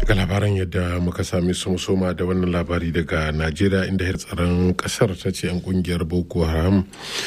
ga labaran yadda muka sami sun soma da wannan labari daga najeriya inda har tsaron kasar ta ce 'yan kungiyar boko haram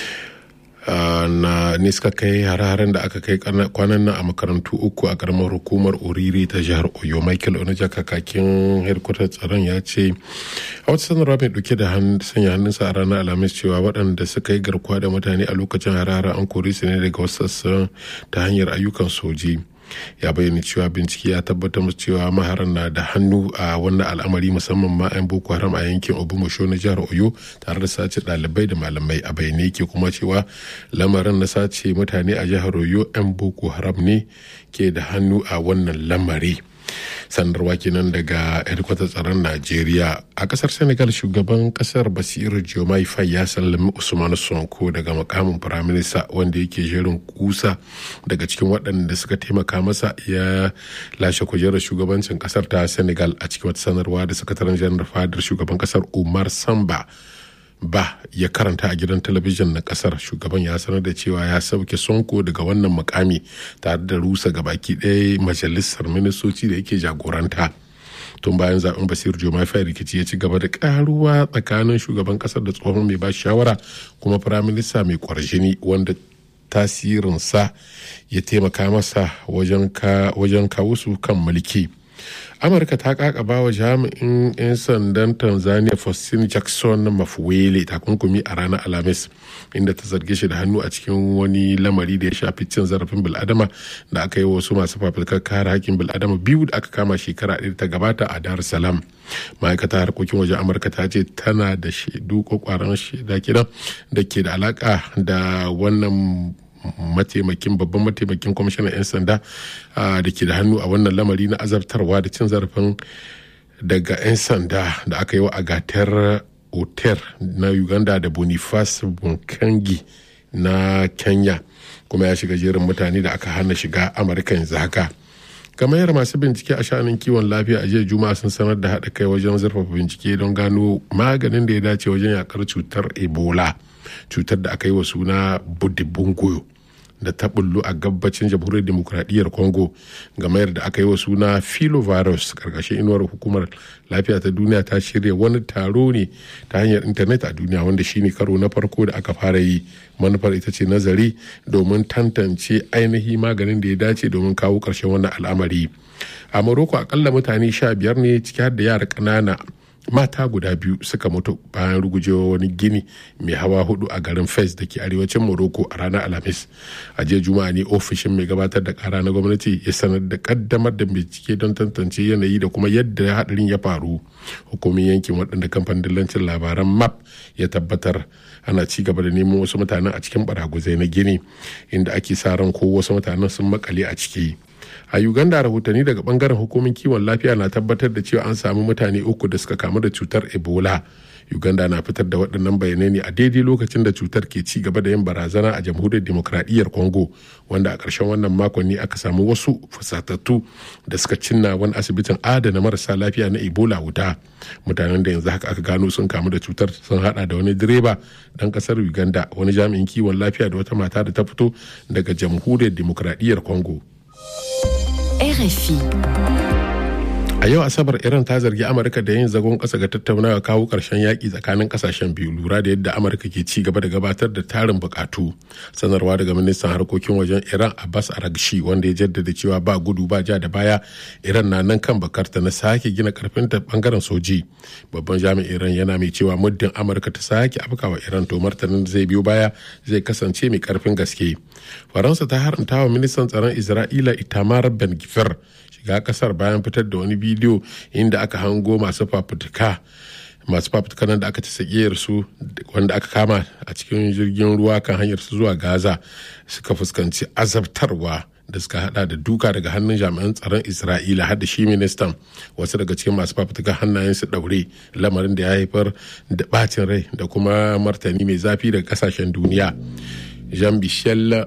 na ne suka kai hare-haren da aka kai kwanan nan a makarantu uku a karamar hukumar oriri ta jihar oyo michael onaja kakakin hedkwatar tsaron ya ce a wata sanarwa mai dauke da sanya hannunsa a ranar alhamis cewa waɗanda suka yi garkuwa da mutane a lokacin hare-haren an kori su ne daga wasu sassan ta hanyar ayyukan soji ya bayyana cewa bincike ya tabbatar musu cewa maharan na da hannu a wannan al'amari musamman ma 'yan boko haram a yankin obumasho na jihar oyo tare da sace ɗalibai da malamai a bayyane yake kuma cewa lamarin na sace mutane a jihar oyo 'yan boko haram ne ke da hannu a wannan lamari sanarwa kenan daga hedkwatar tsaron najeriya a kasar senegal shugaban kasar basiru jomai fai ya sallami usman sonko daga makamin firaminista wanda yake jerin kusa daga cikin waɗanda suka taimaka masa ya lashe kujerar shugabancin kasar ta senegal a cikin wata sanarwa da sakataren janar fadar shugaban kasar umar samba ba ya karanta a gidan talabijin na kasar shugaban ya sanar da cewa ya sauke sonko daga wannan mukami tare da rusa gabaki ɗaya majalisar ministoci da yake jagoranta tun bayan zaben basir jomai rikici ya ci gaba da karuwa tsakanin shugaban kasar da tsohon mai ba shawara kuma firaminista mai kwarjini wanda tasirinsa ya taimaka masa wajen kawo su kan mulki amurka ta kakaba wa jami'in 'yan sandan tanzania faustin jackson mafuwele takunkumi a ranar alhamis inda ta zarge shi da hannu a cikin wani lamari da ya shafi cin zarafin bil'adama da aka yi wa wasu masu fafutukar kare hakkin bil'adama biyu da aka kama shekara ɗaya ta gabata a dar salam ma'aikata harkokin wajen amurka ta ce tana da shaidu kwakwaran shaida kidan da ke da alaka da wannan mataimakin babban mataimakin kwamishinan 'yan sanda da ke da hannu a wannan lamari na azabtarwa da cin zarafin daga 'yan sanda da aka yi wa agatar oter na uganda da boniface bunkangi na kenya kuma ya shiga jerin mutane da aka hana shiga amurka yanzu haka gamayyar masu bincike a sha'anin kiwon lafiya a jiya juma'a sun sanar da haɗa kai wajen zurfafa bincike don gano maganin da ya dace wajen yakar cutar ebola cutar da aka yi wa suna budibungoyo da ta bullu a gabacin jamhuriyar demokuraɗiyyar congo gamayar da aka yi wa suna filovirus karkashin inuwar hukumar lafiya ta duniya ta shirya wani taro ne ta hanyar intanet a duniya wanda shine karo na farko da aka fara yi manufar ita ce nazari domin tantance ainihi maganin da ya dace domin kawo ƙarshen wannan al'amari a morocco akalla mutane sha biyar ne ciki har da yara ƙanana mata guda biyu suka mutu bayan rugujewa wani gini mai hawa hudu a garin fes da ke arewacin morocco a ranar alhamis a jiya juma'a ne ofishin mai gabatar da kara na gwamnati ya sanar da kaddamar da bincike don tantance yanayi da kuma yadda hadarin ya faru hukumin yankin waɗanda kamfanin dillancin labaran map ya tabbatar ana ci gaba da neman wasu mutanen a cikin baraguzai na gini inda ake sa ran ko wasu mutanen sun makale a ciki a uganda rahotanni daga bangaren hukumin kiwon lafiya na tabbatar da cewa an samu mutane uku da suka kamu da cutar ebola uganda na fitar da waɗannan bayanai ne a daidai lokacin da cutar ke ci gaba da yin barazana a jamhuriyar demokradiyyar congo wanda a ƙarshen wannan makon ne aka samu wasu fusatattu da suka cinna wani asibitin adana marasa lafiya na ebola wuta mutanen da yanzu haka aka gano sun kamu da cutar sun hada da wani direba ɗan ƙasar uganda wani jami'in kiwon lafiya da wata mata da ta fito daga jamhuriyar demokradiyyar congo RFI. A yau Asabar Iran ta zargi Amurka da yin zagon ƙasa ga tattaunawa kawo ƙarshen yaƙi tsakanin ƙasashen biyu lura da yadda Amurka ke ci gaba da gabatar da tarin buƙatu. Sanarwa daga ministan harkokin wajen Iran Abbas Aragshi wanda ya jaddada cewa ba gudu ba ja da baya Iran na nan kan bakarta na sake gina karfin ta bangaren soji. Babban jami'in Iran yana mai cewa muddin Amurka ta sake afkawa Iran to martanin zai biyo baya zai kasance mai karfin gaske. Faransa ta haramta wa ministan tsaron Isra'ila Itamar Ben Gvir shiga kasar bayan fitar da wani bidiyo inda aka hango masu fafutuka masu fafutuka nan da aka ci sakiyar su wanda aka kama a cikin jirgin ruwa kan hanyar su zuwa gaza suka fuskanci azabtarwa da suka hada da duka daga hannun jami'an tsaron isra'ila har da shi ministan wasu daga cikin masu fafutuka hannayen su daure lamarin da ya haifar da bacin rai da kuma martani mai zafi daga kasashen duniya jean michel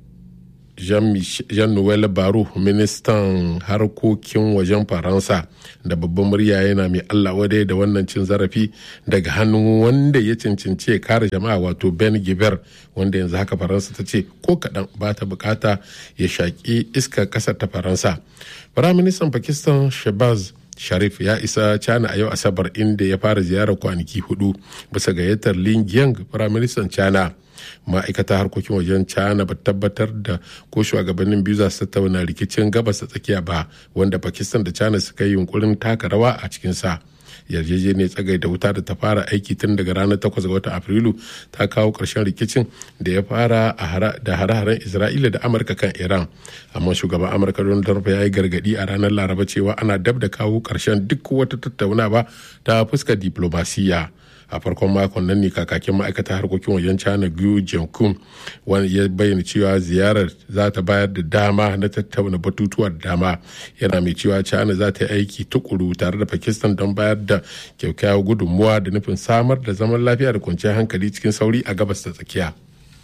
jean-noel baro ministan harkokin wajen faransa da babban murya yana mai allah wadai da wannan cin zarafi daga hannun wanda ya cancanci ya kare jama'a wato ben giver wanda yanzu haka faransa ta ce ko kaɗan ba ta bukata ya shaƙi iskar ƙasar ta faransa firaministan pakistan shabaz sharif ya isa china a yau asabar inda ya fara ziyarar kwanaki hudu bisa gayyatar lin yang firaministan china ma'aikata harkokin wajen china ba tabbatar da ko shugabannin biyu za su tattauna rikicin gabas ta tsakiya ba wanda pakistan da china suka yi yunkurin taka rawa a cikinsa yarjejeniyar tsagai da wuta da ta fara aiki tun daga ranar 8 ga watan afrilu ta kawo ƙarshen rikicin da ya fara da hare-haren isra'ila da amurka kan iran amma shugaban amurka donald trump ya yi gargadi a ranar laraba cewa ana dab da kawo ƙarshen duk wata tattaunawa ta fuskar diplomasiya a farkon makon nan ne kakakin ma'aikatar harkokin wajen china gu jiankun wani ya bayyana cewa ziyarar za ta bayar da dama na tattauna batutuwa da dama yana mai cewa china za ta yi aiki tukuru tare da pakistan don bayar da kyakkyawar gudunmuwa da nufin samar da zaman lafiya da kwanciyar hankali cikin sauri a gabas ta tsakiya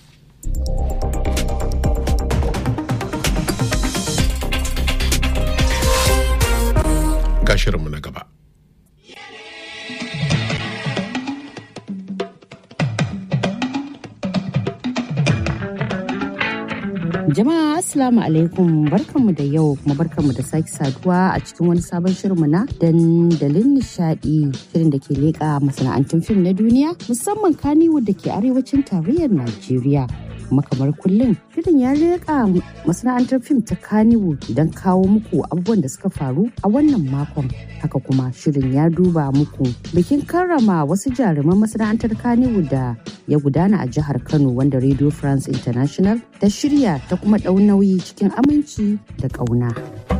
ga shirinmu na gaba Jama'a Assalamu alaikum barkanmu da yau kuma barkanmu da sake saduwa a cikin wani sabon shirinmu na dandalin nishadi shirin da ke leƙa masana'antun fim na duniya musamman Kannywood da ke arewacin tarayyar Najeriya. kuma kamar kullum shirin ya leƙa masana'antar fim ta Kannywood don kawo muku abubuwan da suka faru a wannan makon haka kuma shirin ya duba muku bikin karrama wasu jaruman masana'antar Kannywood da ya gudana a jihar Kano wanda Radio France International ta shirya ta kuma ɗau nauyi cikin aminci da ƙauna.